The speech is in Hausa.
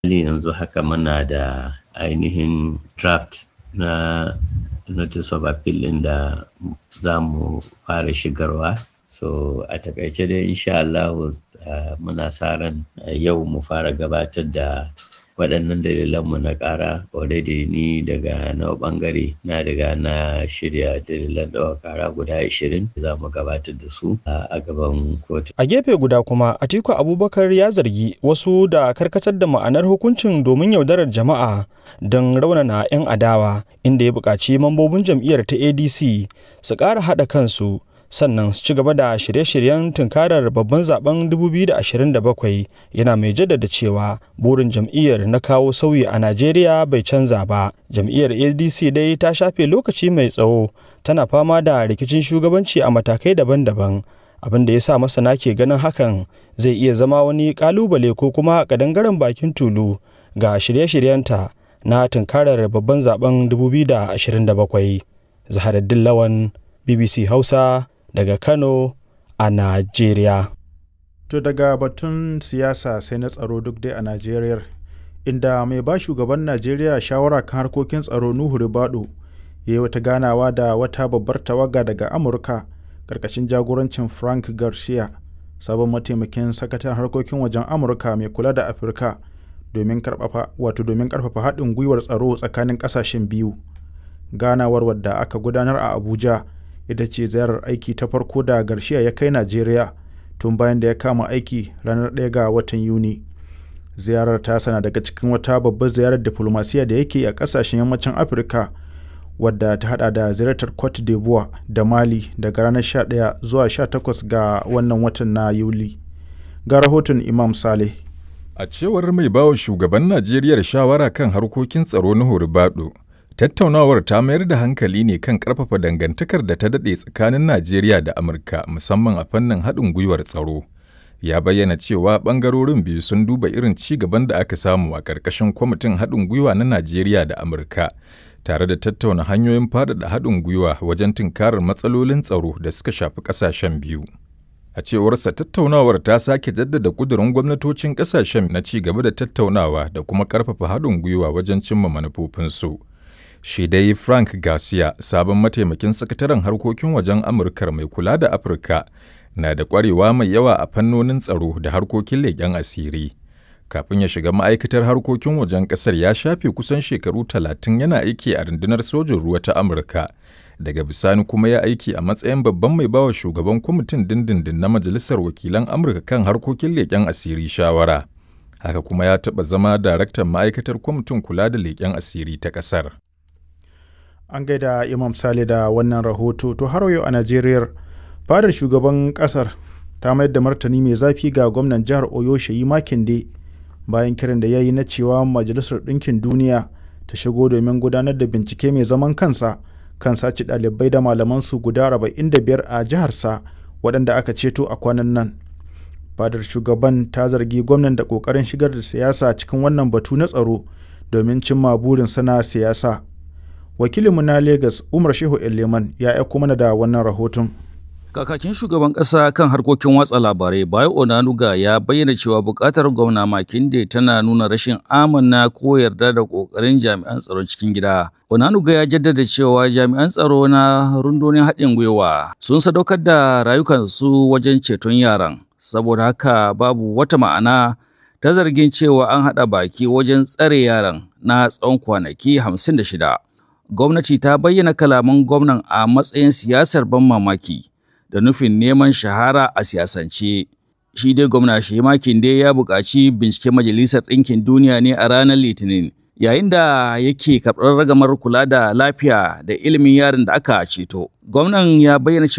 hali yanzu haka muna da ainihin draft na notice of appeal ɗin da za mu fara shigarwa so a takaice dai insha Allah uh, muna sa ran uh, yau mu fara gabatar da waɗannan dalilanmu na ƙara already ni daga na ɓangare na daga na shirya dalilan ɗaukar ƙara guda 20 za mu gabatar da su a gaban kotu. A gefe guda kuma Atiku Abubakar ya zargi wasu da karkatar da ma'anar hukuncin domin yaudarar jama'a don raunana 'yan adawa inda ya buƙaci mambobin jam'iyyar ta ADC su ƙara haɗa kansu sannan su ci gaba da shirye-shiryen tunkarar babban zaben 2027 yana mai jaddada cewa burin jam'iyyar na kawo sauyi a najeriya bai canza ba jam'iyyar adc dai ta shafe lokaci mai tsawo tana fama da rikicin shugabanci a matakai daban-daban abin da ya sa masana ke ganin hakan zai iya zama wani kalubale ko kuma kadangaren bakin tulu ga shirye-shiryenta na tunkarar babban zaben 2027 zaharaddin lawan bbc hausa daga Kano a Najeriya. To daga batun siyasa sai na tsaro duk dai a Najeriya inda mai ba shugaban Najeriya shawara kan harkokin tsaro Nuhu Ribado ya yi wata ganawa da wata babbar tawaga daga Amurka ƙarƙashin jagorancin Frank Garcia sabon mataimakin sakataren harkokin wajen Amurka mai kula da Afirka domin karfafa wato domin karfafa haɗin gwiwar tsaro tsakanin ƙasashen biyu. Ganawar wadda aka gudanar a Abuja ita ce ziyarar aiki ta farko da Garcia ya kai Najeriya tun bayan da ya kama aiki ranar 1 ga watan Yuni. Ziyarar ta sana daga cikin wata babbar ziyarar diplomasiya da yake a kasashen yammacin Afirka wadda ta hada da ziyartar Cote d'Ivoire da Mali daga ranar 11 zuwa 18 ga wannan watan na Yuli. Ga rahoton Imam Saleh. A cewar mai bawa shugaban Najeriya shawara kan harkokin tsaro na Horibado, Tattaunawar ta mayar da hankali ne kan ƙarfafa dangantakar da ta daɗe tsakanin Najeriya da Amurka musamman a fannin haɗin gwiwar tsaro. Ya bayyana cewa ɓangarorin biyu sun duba irin ci gaban da aka samu a ƙarƙashin kwamitin haɗin gwiwa na Najeriya da Amurka, tare da tattauna hanyoyin faɗaɗa haɗin gwiwa wajen tunkarar matsalolin tsaro da suka shafi ƙasashen biyu. A cewarsa tattaunawar ta sake jaddada ƙudurin gwamnatocin ƙasashen na ci gaba da tattaunawa da kuma ƙarfafa haɗin gwiwa wajen cimma manufofinsu. shi dai Frank Garcia, sabon mataimakin sakataren harkokin wajen Amurkar mai kula da Afirka, na da ƙwarewa mai yawa a fannonin tsaro da harkokin leƙen asiri. Kafin ya shiga ma'aikatar harkokin wajen ƙasar ya shafe kusan shekaru talatin yana aiki a rundunar sojin ruwa ta Amurka. Daga bisani kuma ya aiki a matsayin babban mai bawa shugaban kwamitin dindindin na Majalisar Wakilan Amurka kan harkokin leƙen asiri shawara. Haka kuma ya taɓa zama daraktan ma'aikatar kwamitin kula da leƙen asiri ta ƙasar. an gaida imam sale da wannan rahoto to har yau a najeriya fadar shugaban kasar ta mayar da martani mai zafi ga gwamnan jihar oyo shayi makinde bayan kiran da ya yi na cewa majalisar ɗinkin duniya ta shigo domin gudanar da bincike mai zaman kansa kan sace ɗalibai da malamansu guda 45 a jiharsa waɗanda aka ceto a kwanan nan fadar shugaban ta zargi gwamnan da ƙoƙarin shigar da siyasa cikin wannan batu na tsaro domin cimma burin sana siyasa wakilinmu na Legas Umar Shehu Eleman ya aiko mana da wannan rahoton. Kakakin shugaban ƙasa kan harkokin watsa labarai Bayo Onanuga ya bayyana cewa buƙatar gwamna Makinde tana nuna rashin amana ko yarda da ƙoƙarin jami'an tsaron cikin gida. Onanuga ya jaddada cewa jami'an tsaro na rundunar haɗin gwiwa sun sadaukar da rayukansu wajen ceton yaran. Saboda haka babu wata ma'ana ta zargin cewa an haɗa baki wajen tsare yaran na tsawon kwanaki hamsin da shida. gwamnati ta bayyana kalaman gwamnan a matsayin siyasar ban mamaki da nufin neman shahara a siyasance. Shi dai gwamna Shemakin dai ya buƙaci binciken Majalisar Ɗinkin Duniya ne a ranar Litinin, yayin da yake karɓar ragamar kula da lafiya da ilimin yaron da aka ceto. Gwamnan ya bayyana cewa